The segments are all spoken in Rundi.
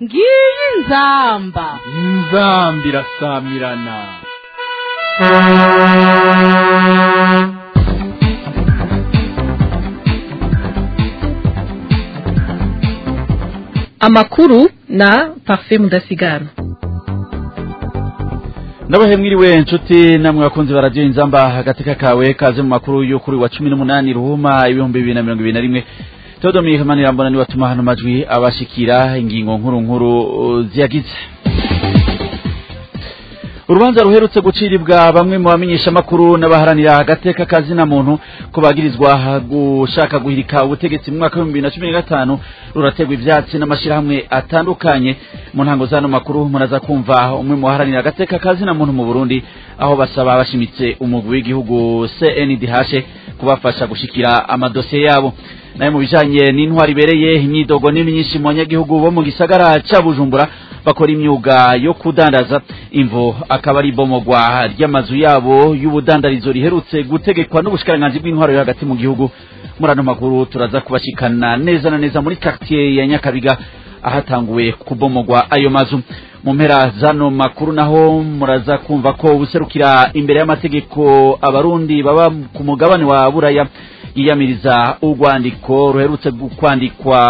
ngiyi inzamba inzamba irasamirana amakuru na parfait mudasigana nabahe mwiriwe nshuti namwe bakunzi baradiyo inzamba agateka kawe kaze mu makuru yo kuri wa cumi n'umunani ruhuma ibihumbi bibiri na mirongo ibiri na rimwe teodomike manirambona niwe atuma hano majwi abashikira ingingo nkuru nkuru uh, ziyagize urubanza ruherutse gucirirwa bamwe mu bamenyeshamakuru n'abaharanira agateka kazina muntu ko bagirizwa gushaka guhirika ubutegetsi mu mwaka w'ibihumbi bibiri na cumi na gatanu rurategwa ivyatsi n'amashirahamwe atandukanye mu ntango z'ano makuru muraza kumva umwe mu baharanira agateka kazina muntu mu burundi aho basaba bashimitse umugwi w'igihugu cndh kubafasha gushikira amadosiye yabo nayo mu bijanye n'intwari ibereye imyidogo ni myinshi mu banyagihugu bo mu gisagara ca bujumbura bakora imyuga yo kudandaza imvo akaba ari ibomogwa ry'amazu yabo y'ubudandarizo riherutse gutegekwa n'ubushikiranganji bw'intwaro yo hagati mu gihugu muri ano makuru turaza kubashikana neza na neza muri quartier ya nyakabiga ahatanguwe kubomogwa ayo mazu mu mpera zano makuru naho muraza kumva ko ubuserukira imbere y'amategeko abarundi baba ku mugabane wa buraya yiyamiriza urwandiko ruherutse kwandikwa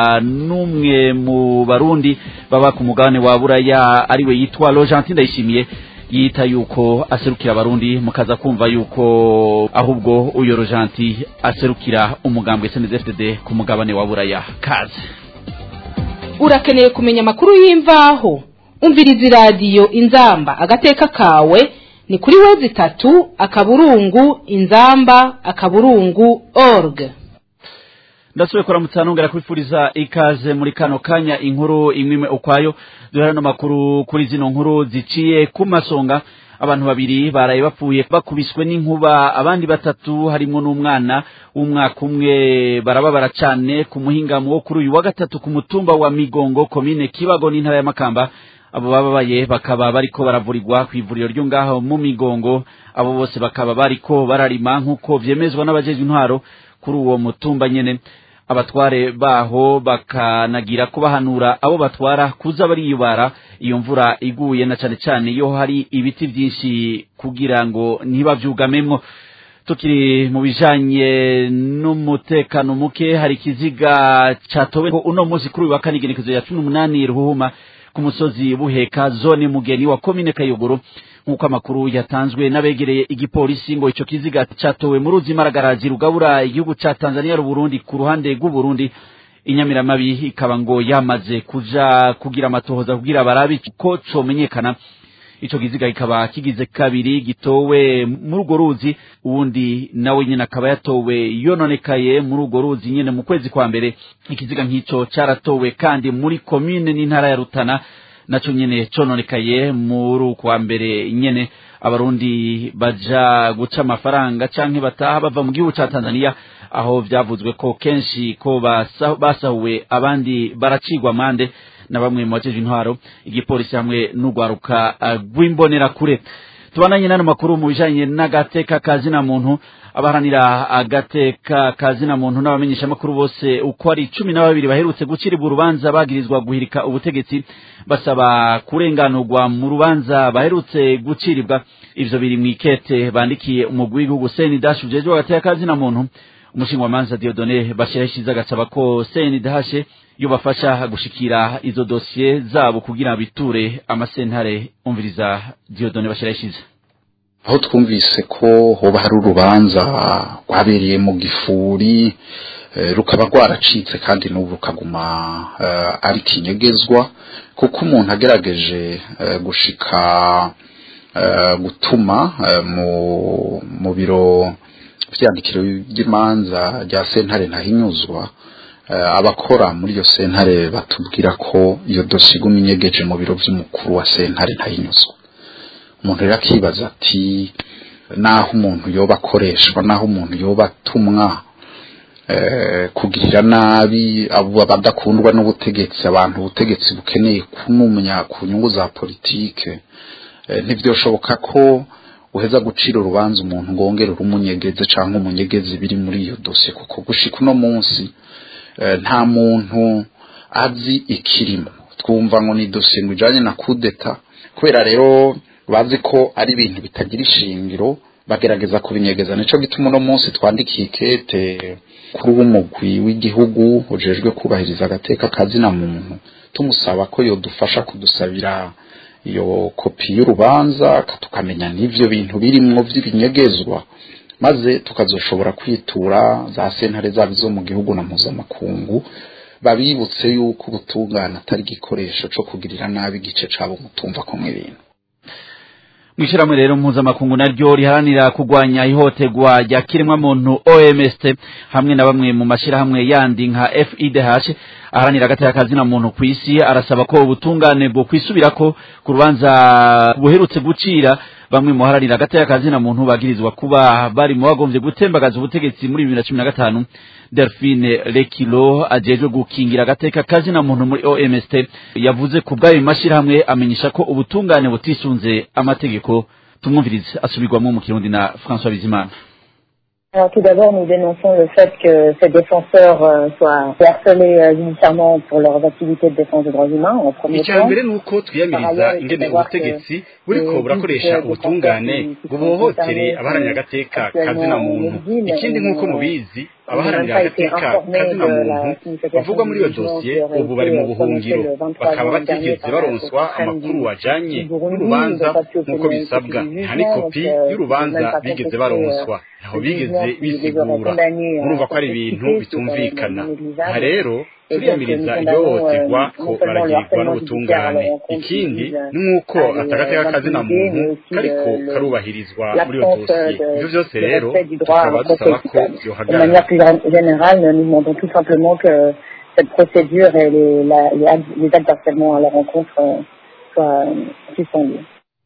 n'umwe mu barundi baba ku mugabane wa buraya ariwe yitwa Rogentin Ndayishimiye yita yuko aserukira abarundi mukaza kumva yuko ahubwo uyo Rogentin aserukira umugambwe CNDD-FDD ku mugabane wa buraya kaze urakeneye kumenya amakuru y'imvaho umviriza iradiyo inzamba agateka kawe ni kuri wezi itatu akaburungu inzamba akaburungu org ndasubiye kuramutsa nongera kwifuriza ikaze muri kano kanya inkuru imwe ukwayo duhera no makuru kuri zino nkuru ziciye ku masonga abantu babiri baraye bapfuye bakubiswe n'inkuba abandi batatu harimo n'umwana w'umwaka umwe barababara cyane ku muhingamo wo kuri uyu wa gatatu ku mutumba wa migongo komine kibago n'intara ya makamba abo bababaye bakaba bariko baravurirwa ku ivuriro ryo ngaho mu migongo abo bose bakaba bariko bararima nk'uko vyemezwa n'abajejwe intwaro kuri uwo mutumba nyene abatware baho bakanagira kubahanura abo batwara kuza bariyubara iyo mvura iguye na cane cane iyo hari ibiti vyinshi kugira ngo ntibavyugamemwo tukiri mu bijanye n'umutekano muke hari ikiziga catowe uno munsi kuri uyu wa kane igenekezo ya cumi n'umunani ruhuma ku musozi buheka zone mugeni wa komine kayogoro nk'uko amakuru yatanzwe n'abegereye igipolisi ngo ico kiziga catowe mu ruzi maragarazi rugabura igihugu ca tanzania n'uburundi ku ruhande rw'uburundi inyamiramabi ikaba ngo yamaze kuja kugira amatohoza kugira barabe ko comenyekana ico kiziga kikaba kigize kabiri gitowe muri urwo ruzi uwundi nawe nyene akaba yatowe yononekaye muri urwo ruzi nyene mu kwezi kwa mbere ikiziga nk'ico caratowe kandi muri komine n'intara ya rutana naco nyene cononekaye muri ukwa mbere nyene abarundi baja guca amafaranga canke bataha bava mu gihugu ca tanzania aho vyavuzwe ko kenshi ko basahuwe abandi baracigwa amande na bamwe mu bajeje intwaro igipolisi hamwe n'urwaruka rw'imbonerakure tubananye n'ano makuru mu bijanye n'agateka kazina muntu abaharanira agateka kazina muntu n'abamenyeshamakuru bose uko ari cumi na babiri baherutse gucirirwa urubanza bagirizwa guhirika ubutegetsi basaba kurenganurwa mu rubanza baherutse gucirirwa ivyo biri mw'ikete bandikiye umugwi w'igihugu senidash ujejwe agateka kazina muntu umushingamanza diodone bashirahishiza agasaba ko senidashe yobafasha gushikira izo dosiye zabo kugira biture amasentare umviriza diodone bashirahishiza aho twumvise ko hoba hari urubanza rwabereye mu gifuri rukaba rwaracitse kandi n'ubu rukaguma ari kinyegezwa kuko umuntu agerageje gushika gutuma mu biro vyandikiro by'imanza rya sentare ntahinyuzwa abakora muri iyo sentare batubwira ko iyo dosiye iguma inyegeje mu biro by'umukuru wa sentare ntahinyuzwa umuntu rero akibaza ati naho umuntu yoba akoreshwa naho umuntu yoba atumwa kugirira nabi abo badakundwa n'ubutegetsi abantu ubutegetsi bukeneye kunumya ku nyungu za politike ntibyoshoboka ko uheza gucira urubanza umuntu ngo wongere urumunyegeze cyangwa umunyegeze biri muri iyo dosiye kuko gushika uno munsi nta muntu azi ikirimo twumva ngo ni dosiye ngo ijanye na kudeta kubera rero bazi ko ari ibintu bitagira ishingiro bagerageza kubinyegeza nico gituma uno munsi twandikiye ikete kuri w'umugwi w'igihugu ujejwe kubahiriza agateka kazina muntu tumusaba ko yodufasha kudusabira iyo kopi y'urubanza tukamenya n'ivyo bintu birimwo vy'ibinyegezwa maze tukazoshobora kwitura za sentare zabo zo mu gihugu na mpuzamakungu babibutse yuko ubutungane atari igikoresho co kugirira nabi igice cabo mutumva ko ibintu mwishirahamwe rero mpuzamakungu naryo riharanira kurwanya ihohoterwa rya kiremwamuntu OMST hamwe na bamwe mu mashirahamwe yandi nka FIDH aharanira agateka kazina muntu ku isi arasaba ko ubutungane bwo kwisubirako ku rubanza buherutse gucira bamwe mu haranira agateka kazina muntu bagirizwa kuba bari mu bagombye gutembagaza ubutegetsi muri bibiri na cumi na gatanu Delphine Lekilo ajejwe gukingira agateka kazina muntu muri OMST yavuze ku bw'ayo mashirahamwe amenyesha ko ubutungane butisunze amategeko tumwumvirize asubirwamo mu kirundi na François Bizimana Alors tout d'abord, nous dénonçons le fait que ces défenseurs euh, soient harcelés euh, judiciairement pour leurs activités de défense des droits humains en premier icya temps. mbere ni uko twiyamiriza ingene ubutegetsi buriko burakoresha ubutungane ngo buhohotere abaharanira agateka kazina muntu ikindi nk'uko mubizi abaharanira agateka kazina muntu bavugwa muri iyo dosiye ubu bari mu buhungiro bakaba batigeze baronswa amakuru ajanye n'urubanza nk'uko bisabwa nta n'ikopi y'urubanza bigeze baronswa ntaho bigeze bisigura murumva ko ari ibintu bitumvikana aha rero turiyamiriza ihohoterwa ko baragirirwa n'ubutungane ikindi ni nk'uko atagateka kazina muntu kariko karubahirizwa muri iyo dosiye ivyo vyose rero tukaba dusaba ko De vyohagarara manière plus générale, nous demandons tout simplement que cette procédure et les, la- les actes les actes d'harcèlement à leur rencontre euh, soient euh, suspendus.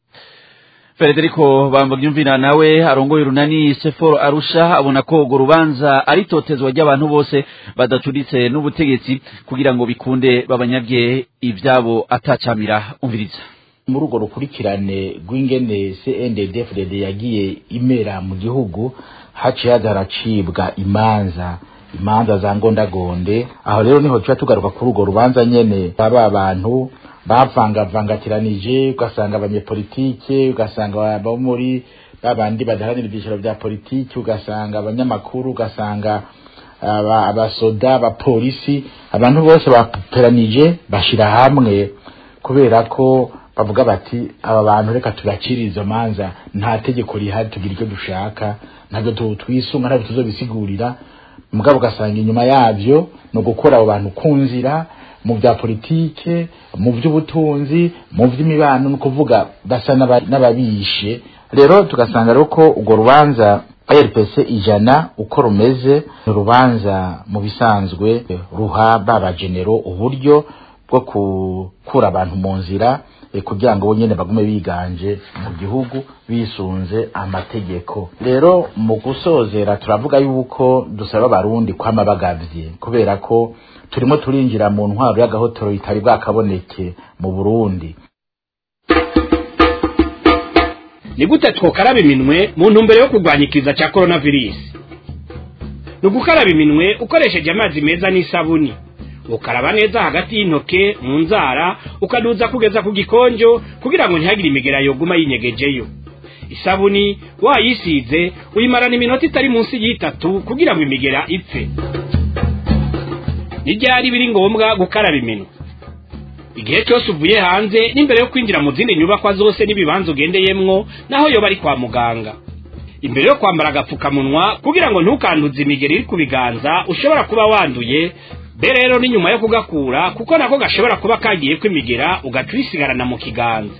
Federico Bambagyumvira nawe arongoye urunani Seforo Arusha abona ko urwo rubanza ari totezwa ry'abantu bose badacuritse n'ubutegetsi kugira ngo bikunde babanyabye ivyabo atacamira umviriza muri urwo rukurikirane rw'ingene CNDD-FDD yagiye imera mu gihugu haciye haza haracibwa imanza imanza za ngondagonde aho rero niho tuba tugaruka kuri urwo rubanza nyene baba abantu bavangavangatiranije ugasanga abanyepolitike ugasanga abo muri babandi badaharanira ibyiciro bya politiki ugasanga abanyamakuru ugasanga aba- abasoda abapolisi abantu bose baperanije bashira hamwe kubera ko bavuga bati aba bantu reka tubacire izo manza nta tegeko rihari tugira icyo dushaka ntabwo tu- twisunga ntabwo tuzobisigurira mugabo ugasanga inyuma yabyo ni ugukora abo bantu ku nzira mu bya politike mu by'ubutunzi mu by'imibano ni ukuvuga basa n'aba- n'ababishe rero tugasanga rero ko urwo rubanza rpc ijana uko rumeze ni urubanza mu bisanzwe ruha babagenero uburyo bwo gukura abantu mu nzira eh, kugira ngo bo nyene bagume biganje mu gihugu bisunze amategeko rero mu gusozera turavuga yuko dusaba abarundi kwama bagavye kubera ko turimo turinjira mu ntwaro y'agahotoro itari bwakaboneke mu burundi ni gute twokaraba iminwe mu ntumbero yo kurwanya ikiza cya coronavirus ni ugukaraba iminwe ukoresheje amazi meza n'isabuni ukaraba neza hagati y'intoke mu nzara ukaduza kugeza ku gikonjo kugira ngo ntihagire imigera yoguma yinyegejeyo isabuni wayisize uyimarana iminota itari munsi y'itatu kugira ngo imigera ipfe n'ibyari biri ngombwa gukaraba iminwe igihe cyose uvuye hanze n'imbere yo kwinjira mu zindi nyubakwa zose n'ibibanza ugendeyemwo naho yoba ari kwa muganga imbere yo kwambara agapfukamunwa kugira ngo ntukanduze imigeri iri ku biganza ushobora kuba wanduye be rero ni nyuma yo kugakura kuko nako gashobora kuba kagiye kwimigera ugaca uyisigarana mu kiganza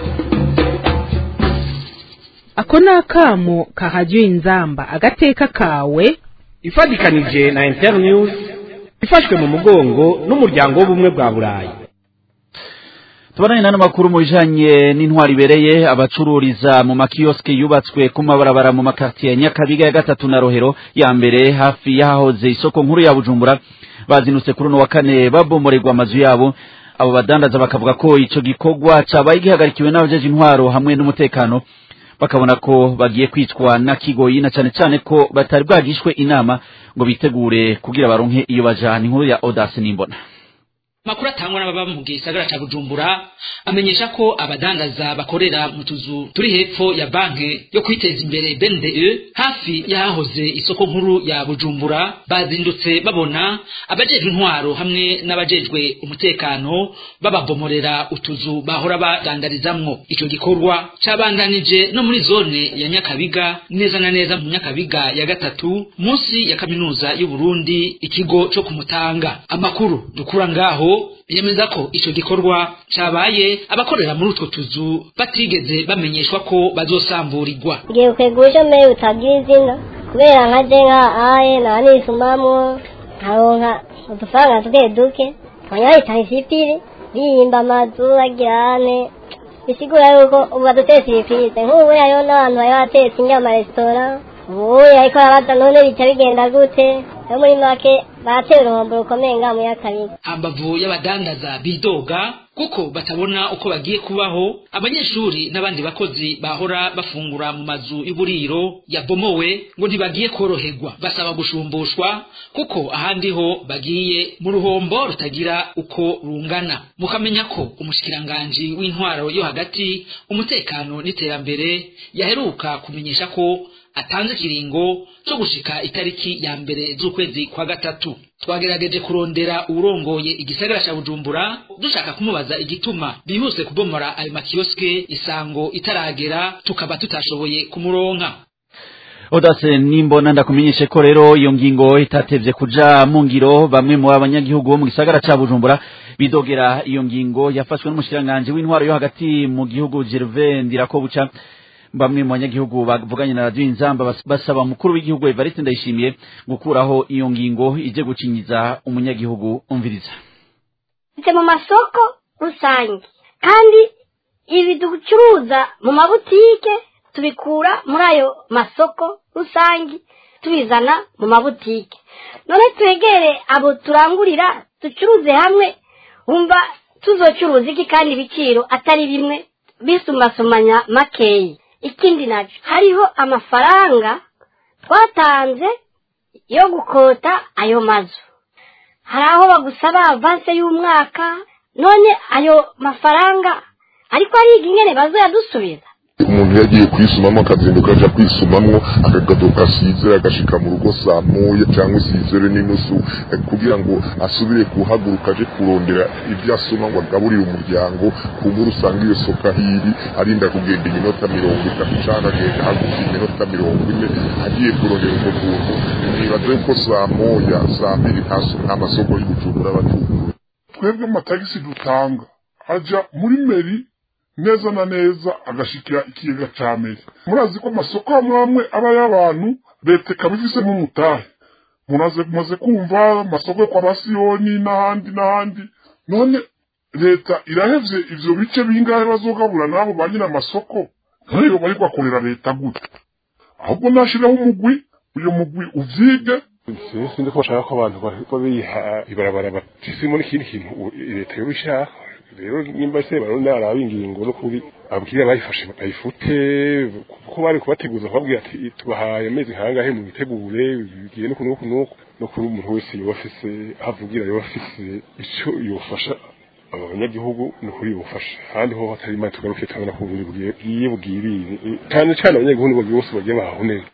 ako ni akamo kahajya inzamba agateka kawe ifatikanije na internews ifashwe mu mugongo n'umuryango w'ubumwe bwa burayi tubananye n'ano makuru mu bijanye n'intwari ibereye abacururiza mu makiyosike yubatswe ku mabarabara mu makartiye ya nyakabiga ya gatatu na rohero ya mbere hafi y'ahahoze isoko nkuru ya bujumbura bazinutse kuri uno wa kane babomorerwa amazu yabo abo badandaza bakavuga ko ico gikorwa cabaye gihagarikiwe n'abajeje intwaro hamwe n'umutekano bakabona ko bagiye kwicwa na kigoyi na cane cane ko batari bwagishwe inama ngo bitegure kugira baronke iyo bajana inkuru ya Audace Nimbona makuru atangwa n'ababa mu gisagara ca bujumbura amenyesha ko abadandaza bakorera mu tuzu turi hepfo ya banki yo kwiteza imbere bnde hafi y'ahahoze isoko nkuru ya bujumbura bazindutse babona abajejwe intwaro hamwe n'abajejwe umutekano bababomorera utuzu bahora badandarizamwo ico gikorwa cabandanije no muri zone ya nyakabiga neza na neza mu nyakabiga ya gatatu munsi ya kaminuza y'uburundi ikigo co kumutanga amakuru dukura ngaho yemeza ko ico gikorwa cabaye abakorera muri utwo tuzu batigeze bamenyeshwa ko bazosamburirwa ngiye kwegusha mbere utagira izina kubera nka je nka aye naba nisumamwo nkaronka udufaranga duke duke abanyahitana isipiri biyimba amazu bagirane bisigura yuko ubu badutetse ibipirize nk'ubu hariho n'abantu bari batetse inyama resitora ubu ariko arabaza none bica bigenda gute no muri make batera uruhombo rukomeye ngaha muri akabiga hambavu y'abadandaza bidoga kuko batabona uko bagiye kubaho abanyeshuri n'abandi bakozi bahora bafungura mu mazu y'uburiro yabomowe ngo ntibagiye koroherwa basaba gushumbushwa kuko ahandi ho bagiye mu ruhombo rutagira uko rungana mukamenya ko umushikiranganji w'intwaro yo hagati umutekano n'iterambere yaheruka kumenyesha ko atanze ikiringo cyo gushika itariki ya mbere z'ukwezi kwa gatatu twagerageje kurondera uwurongoye igisagara ca bujumbura dushaka kumubaza igituma bihuse kubomora ayo makiyosike isango itaragera tukaba tutashoboye kumuronka odase nimbona ndakumenyeshe ko rero iyo ngingo itatevye kuja mu ngiro bamwe mu abanyagihugu bo mu gisagara ca bujumbura bidogera iyo ngingo yafashwe n'umushikiranganji w'intwaro yo hagati mu gihugu Gervais Ndirakobuca bamwe mu banyagihugu bavuganye na radio inzamba basaba mukuru w'igihugu Evariste Ndayishimiye gukuraho iyo ngingo ije gucinyiza umunyagihugu umviriza mu masoko rusange kandi ibi ducuruza mu mabutike tubikura muri ayo masoko rusange tubizana mu mabutike none twegere abo turangurira ducuruze hamwe wumva tuzocuruza iki kandi ibiciro atari bimwe bisumbasumanya makeyi ikindi nacyo hariho amafaranga twatanze yo gukota ayo mazu hari aho bagusaba avanse y'umwaka none ayo mafaranga ariko ariga ingene bazoyadusubiza umuntu yagiye kwisumamo akazinduka aja kwisumamwo akagato gasize agashika mu rugo saa moya cyangwa isizere n'inusu kugira ngo asubire kuhaguruka aje kurondera ibyo asoma ngo agaburire umuryango kubura usanga iyo soka hiri arinda kugenda iminota mirongo itatu cyangwa agenda hagufi iminota mirongo ine agiye kurondera ubwo buntu nibaze ko saa moya saa mbiri nta masoko y'ubujumbura bacuruza twebwe amatagisi dutanga aja muri meri neza na neza agashikira ikigega ca meri murazi ko amasoko amwe amwe aba y'abantu leta ikaba ifisemo umutahe mumaze kumva amasoko yo kwa basiyoni n'ahandi n'ahandi none leta irahevye ivyo bice bingahe bazogabura n'abo ba nyina amasoko none yo bari bakorera leta gute ahubwo nashiraho umugwi uyo mugwi uvyige sinzi ko bashaka ko abantu babiha ibarabara batisimo n'ikindi kintu leta yobishaka rero nimba se barundi araba ingingo no kuri abwira bayifashe bayifute kuko bari kubateguza kubabwira ati tubahaye amezi nkangahe mu bitegure bigiye no kunuku nuku no kuri umuntu wese yoba afise ahavugira yoba afise ico yofasha abanyagihugu ni ukuri bufasha ahandi ho hatari imana tugaruke turabona ko ubundi bugiye bwirire cyane cyane abanyagihugu nibo bose bagiye bahaho neza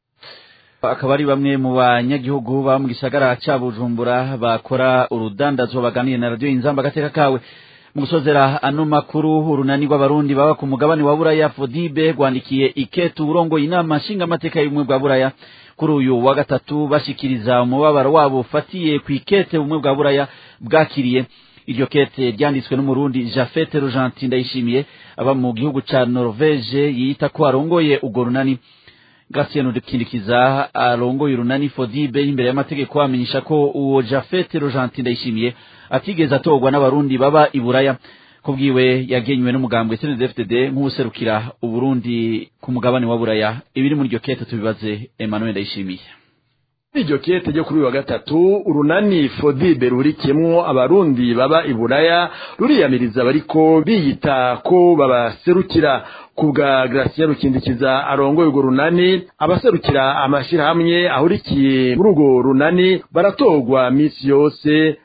akaba ari bamwe mu banyagihugu ba mu gisagara ca bujumbura bakora urudandazwa baganiriye na radiyo inzamba agateka kawe mu gusozera ano makuru urunani rw'abarundi baba ku mugabane wa buraya fodibe rwandikiye iketu urongoye inama nshingamateka y'ubumwe bwa buraya kuri uyu wa gatatu bashikiriza umubabaro wabo ufatiye ku ikete ubumwe bwa buraya bwakiriye iryo kete ryanditswe n'umurundi jafete rojanti ndayishimiye aba mu gihugu ca norvege yiyita ko arongoye urwo runani Gratien Udukindikiza arongoye urunani Fodibe imbere y'amategeko amenyesha ko uwo Jafet Rojanti ndayishimiye atigeze atorwa n'abarundi baba i Buraya kubwiwe yagenywe n'umugambwe CNDD-FDD nk'userukira uburundi ku mugabane wa Buraya ibiri muri iryo kete tubibaze Emmanuel ndayishimiye iryo kete ryo kuri uyu wa gatatu urunani fodibe rurikiyemwo abarundi baba i buraya ruriyamiriza bariko biyita ko babaserukira ku bwa Gratien Rukindikiza arongoye urwo runani abaserukira amashirahamwe ahurikiye muri urwo runani baratorwa misi yose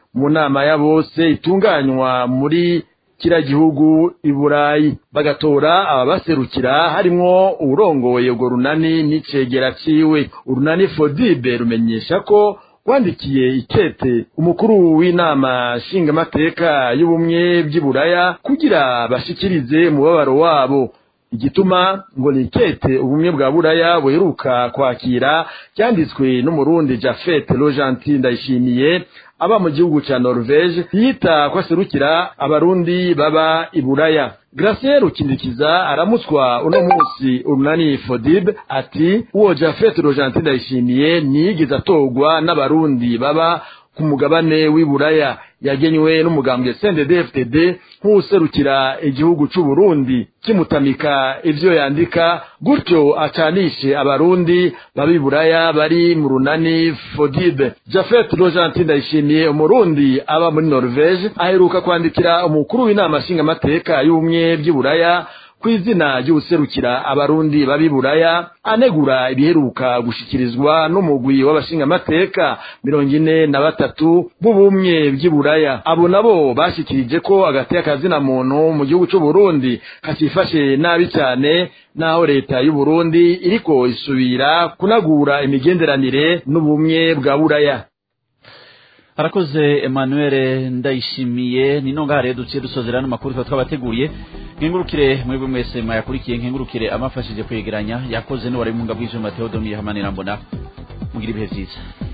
mu nama ya bose itunganywa muri kira gihugu i burayi bagatora ababaserukira harimwo uwurongoye urwo runani n'icegera ciwe urunani fodibe rumenyesha ko rwandikiye ikete umukuru w'inama nshingamateka y'ubumwe by'iburaya kugira bashikirize umubabaro wabo igituma ngo ni ikete ubumwe bwa buraya buheruka kwakira cyanditswe n'umurundi jafete rojanti ndayishimiye aba mu gihugu ca norvege yita ko aserukira abarundi baba i buraya Gracien Rukindikiza aramutswa uno munsi urunani Fodib ati uwo Jafet Rojanti ndayishimiye niyigeze atorwa n'abarundi baba ku mugabane w'iburaya yagenywe n'umugambwe CNDD-FDD nk'userukira igihugu c'u Burundi kimutamika ivyo yandika gutyo acanishe abarundi baba buraya bari mu runani Fodib Jafet Rojanti ndayishimiye umurundi aba muri Norvege aheruka kwandikira umukuru w'inama nshingamateka y'ubumwe by'iburaya ku izina ry'ubuserukira abarundi babiburaya anegura ibiheruka gushikirizwa n'umugwi w'abashingamateka mirongo ine na batatu b'ubumwe by'iburaya abo nabo bashikirije ko hagati y'akazina muntu mu gihugu c'u Burundi hakifashe nabi cyane naho leta y'u Burundi iriko isubira kunagura imigenderanire n'ubumwe bwa buraya harakoze emmanuel ndayishimiye ni nonga rero duciye dusozera n'amakuru tuba twabateguriye nkengurukire mwebwe mwese mwayakurikiye nkengurukire amafashije kwegeranya yakoze n'uwari mu ngabwije Mateo Domiye Hamanira mbona mugira ibihe byiza